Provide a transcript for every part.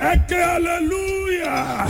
ẹ ké hallelujah.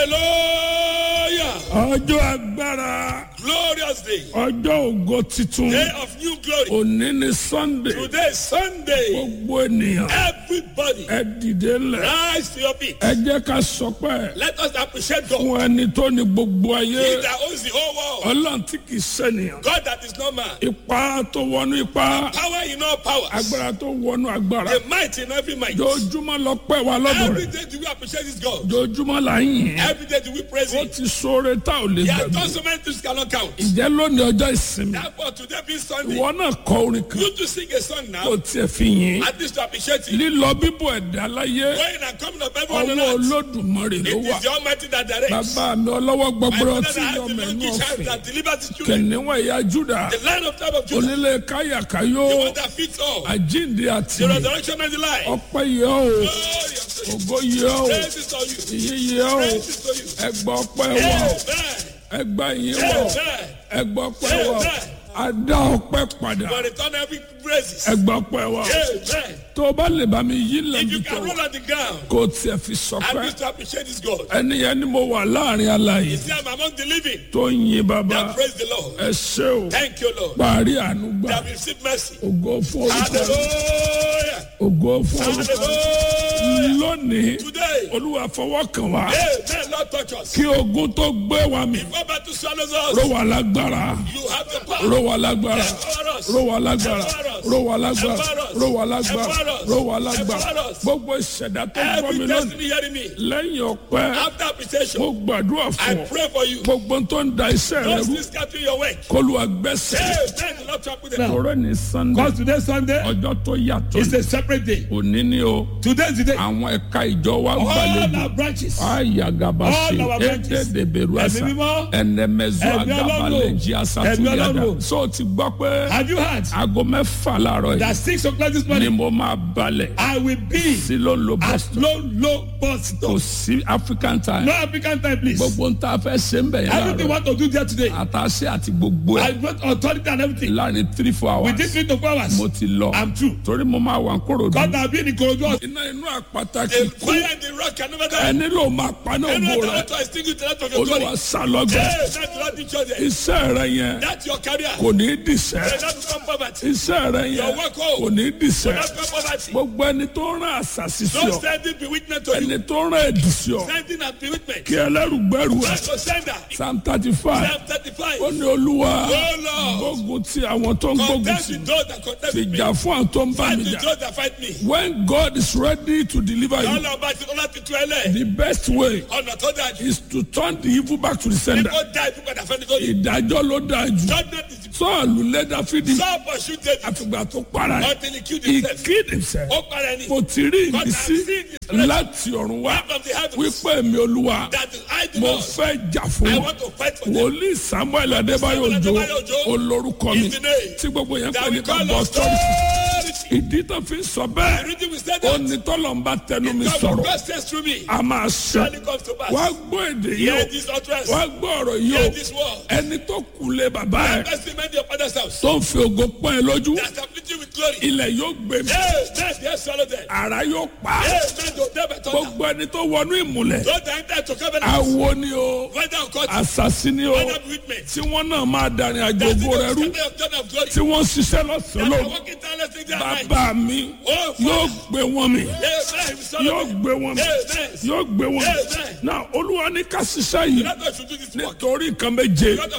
Hallelujah. ọjọ́ agbára Glorious day. ọjọ́ ògo titun Day of new glory. òní ni sunday Today is Sunday. gbogbo ènìyàn Everybody ẹ dìde ńlẹ̀ rise to your feet. ẹ jẹ́ ká sọpẹ́ Let us appreciate God. fún ẹni tó ní gbogbo He ayé that owns the whole world. ọlọ́run tí kì í sẹ́niyàn God that is not man. ipa tó wọnú ipa Power in all powers. agbára tó wọnú agbára The might in every might. jojúmọ́ lọ pẹ́ wa lọ́dọ̀ Every rẹ̀ day do we appreciate this God. jojúmọ́ là ń yìn Every day do we praise ó Him. ti sóore tá ò lè He has gbàgbé done so many things cannot count. ìjẹ́ lónìí ọjọ́ ìsinmi Therefore, today being Sunday, ìwọ náà kọ orin kan you to sing a song kó now. tiẹ̀ fi yìn At least to appreciate Him. lílọ bíbọ̀ ẹ̀dá láyé Going and coming of everyone ọwọ́ on earth. olódùmarè ló It wà is the Almighty that directs. bàbá mi ọlọ́wọ́ My gbọgbọrọ father tí that has yọ the mẹ́nu monkey child ọ̀fìn that delivers his children. kẹ̀níwọ̀n ẹ̀yà júdà The lion of tribe of Judah. onílé káyàkáyó The one that fits all. àjíǹde àti The resurrection and the life. ọpẹ́ yẹ o Glory unto you. ògo yẹ o Praise is to you. ìyí yẹ o Praise is to you. ẹgbà ọpẹ́ wọ Amen. ẹgbà yìí wọ Amen. ẹgbà ọpẹ́ wọ adá ọpẹ́ padà For return every praises. ẹgbà ọpẹ́ wọ Amen. tó o bá lè bá mi yí If lẹ́bi you tó can roll on the ground, kó o tiẹ̀ fi I sọpẹ́ wish to appreciate this God. ẹni yẹn ni mo wà láàrin alààyè See, I'm among the living. tó ń yin bàbá That praise the Lord. ẹ ṣé o Thank you, Lord. parí àánú gbà That we receive mercy. ògo fún orúkọ rẹ Hallelujah. ògo fún orúkọ rẹ Hallelujah. lónìí Today, olúwa fọwọ́ kàn wá Amen. Lord, touch us. kí ogun tó gbé wa mì Before battle swallows ró us, wa lágbára you have the power. ró wa lágbára Empower us. ró wa lágbára Empower us. ró wa lágbára Empower us. ró wa lágbára Empower us. ró wa lágbára Empower us. gbogbo ìṣẹ̀dá tó gbọ́ mi Every lónìí destiny hearing me. lẹ́yìn ọpẹ́ After appreciation, mo gbàdúrà I fún ọ pray for you. gbogbo tó ń da iṣẹ́ rẹ Those rú things scattering your work. kólúwa gbẹ́sẹ̀ Amen. The Lord talk with them. ọ̀rẹ́ ní sunday Because today Sunday ọjọ́ tó yàtọ̀ is a separate day. òní ni o Today is the day. àwọn ẹ̀ka ìjọ wa All gbàlejò our branches. ayagabasi All our branches. ededeberuasa Ẹ̀mí mímọ́. ẹnẹmẹzu Ẹ̀mí agabale Ọlọ́run. jiasatuyada Ẹ̀mí Ọlọ́run. so ti gbọ́ pé Have you heard aago mẹ́fà láàárọ̀ that yìí six o'clock this ni morning mo máa balẹ̀ I will be sí ló ń lo at boston low low bus kò stop. sí african time No African time please. gbogbo ń ta fẹ́ ṣe ń bẹ̀ yẹn Everything láàárọ̀ want to do there today. àtàṣe àti gbogbo I ẹ̀ brought authority and everything. láàrin three four hours Within three to four hours. mo ti lọ I'm through. torí mo máa wà ń kóró God dùn has been in Korodu. iná inú àpáta kì The í kú fire and the rock can never die. ẹni ló máa paná Anyone ògbó that rẹ want to extinguish the light of your glory. olúwa sálọgbẹ Amen. The Lord teach us that. iṣẹ́ rẹ yẹn That's your career. kò ní í dìṣẹ́ May not become poverty. iṣẹ́ rẹ yẹn Your work home. kò ní í dìṣẹ́ May not become poverty. gbogbo ẹni tó rán àṣàṣì sí Don't ọ send it be witness to you. ẹni tó rán ẹ̀dì sí ọ Send it and be witness. kí ẹlẹ́rùgbẹ́rù ẹ̀ That's your sender. psalm thirty five Psalm 35. ó ní olúwa Oh Lord. gbógun ti àwọn tó ń gbógun Contest ti with those that contest with me. fìjà fún àwọn tó ń bá Fight mi with jà those that fight me. when God is ready to deliver you Ọlọ́run bá ti ọlọ́run ti tú ẹ lẹ̀. the best way Ọ̀nà tó dáa jù. is to turn the evil back to the sender Kó dá ìfún padà fẹ́ni tó yìí. ìdájọ́ ló dáa jù Judgment is sọ́ọ̀lù lé dáfídì so pursue David àfìgbà tó para ẹ̀ until he killed he himself. killed himself Ó para ẹni. mo ti rí God has ìmísí seen his presence láti ọ̀run wá from the heavens. wípé mi olúwa That is I do mo not. fẹ́ jà fún I wọn want to fight for them. wòlíì samuel adébáyò Samuel òjò Adébáyò Òjó olórúkọ mi is the name tí gbogbo yẹn That pè we ní call kábọ̀ us tọ́lù authority. ìdí tó fi ń sọ The bẹ́ẹ̀ reason we said ó that. ní tọ́lọ̀ ń bá tẹnu mi God sọ̀rọ̀ God says through me. a máa sọ Surely comes to pass. wá gbọ́ èdè yìí Hear o this utterance. wá gbọ́ ọ̀rọ̀ yìí o Hear this word. ẹni tó kù lé bàbá ẹ̀ Bless the men of your father's house. tó ń fi ògo pọ́n ẹ lójú That have filled you with glory. ilẹ̀ yóò gbé mi Amen. They swallow them. ara yóò pa á. Amen. Don't never turn down. gbogbo ẹni tó wọnú ìmùlẹ̀ Don't enter to covenant. awo ni o Whether or not. asasi ni o Whether be with me. tí wọ́n náà máa darin àjò That's the ògo rẹ rú God of God of glory. tí wọ́n ṣiṣẹ́ lọ́sàn-án That are lóru walking tirelessly day and night. bàbá mi Oh, yóò Father. gbé wọn mi Amen. We swallow yóò them. gbé wọn mi Amen. yóò gbé wọn mi Amen. náà olúwa ní ká ṣiṣẹ́ yìí Let us should do this work. nítorí nǹkan méje God of